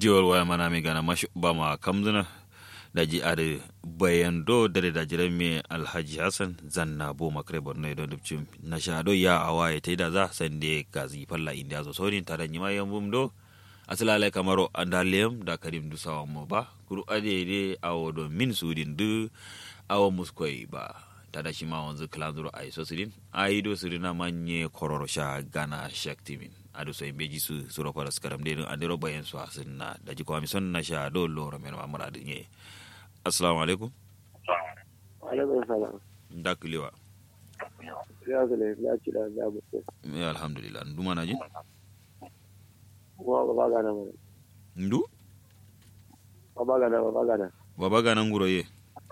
jiwar waya mana mai gana mashi ba ma kamzuna da ji are bayan do dare da jiran me alhaji hassan zanna bo makare borno don dubcin na shado ya awa ya taida za san de gazi falla inda zo sori tare ni ma yan bum do asalale kamaro andalem da karim du sawa mo ba kuru ade de awo do min sudin du awo muskoi ba tada shi ma wanzu klanzuro ai so sidin ai do sirina manye kororo sha gana shaktimin ado so imbeji su suro para skaram de andero bayan su asinna da ji kwami son na sha do loro men ma muradu nye assalamu alaikum alaikum salam da kulewa ya zale ya ci da ya mutu ya alhamdulillah nduma na ji kuma ba ba gana mana ndu ba ba gana ba ba gana baba gana nguro ye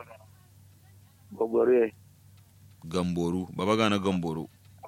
gogore gamboru baba gana gamboru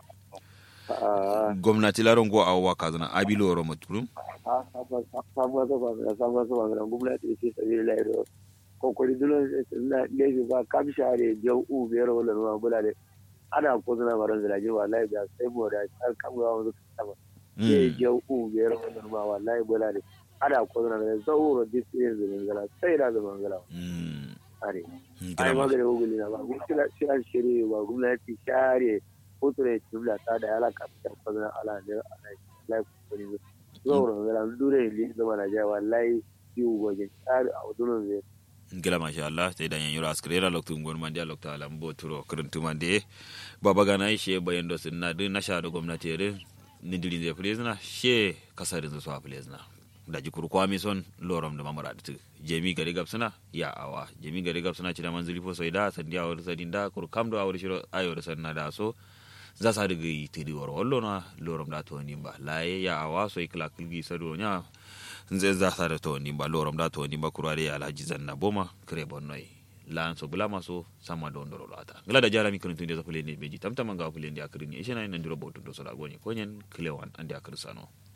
a gwamnati laron go awwa kazana abi loro maturum a sabuwa ta bangaren sabuwa ta bangaren gwamnati ce sabi da lairo kokori dulon na lefi ba kam share jau u biyar wala ruwa bula ne ana ko suna baran zilaje wallahi da sai mu da an kamga wani sama ke jau u biyar wala ruwa wallahi bula ne ana ko suna da zauro disirin zumin gala sai da zumin gala are ai magana guguli na ba gwamnati shi an shirye ba gwamnati share kuture jumla ta da yala kafin fazana ala ne ala lai kuri zauro ngala dure li zama na jawa wallahi yu goje tsari a wadunan zai gila masha Allah sai dan yan yura askare ra loktu ngon mandi lokta alam bo turo kuruntu mande baba gana she bayan do sunna din na sha da gwamnati re ni dilin zai fulezna she kasarin su a fulezna da jikuru kwami son lorom da mamara da jemi gari gabsuna ya awa jemi gari gabsuna ci da manzili fo sai da sandi awar sadin da kur kam do awar shiro ayo da sanna da so za sa daga yi tiri waro wallo na lorom da to nimba laye ya awa so ikla kilgi sado nya nze za sa da to nimba lorom da to nimba kurare ya alhaji zanna boma kre bonnoi lan so bulama so sama don doro lata ngala da jarami kun tunde za fuleni beji tamtama ga fuleni akrin ishe na nan duro botu do so da gonye konyen klewan ande akrin sano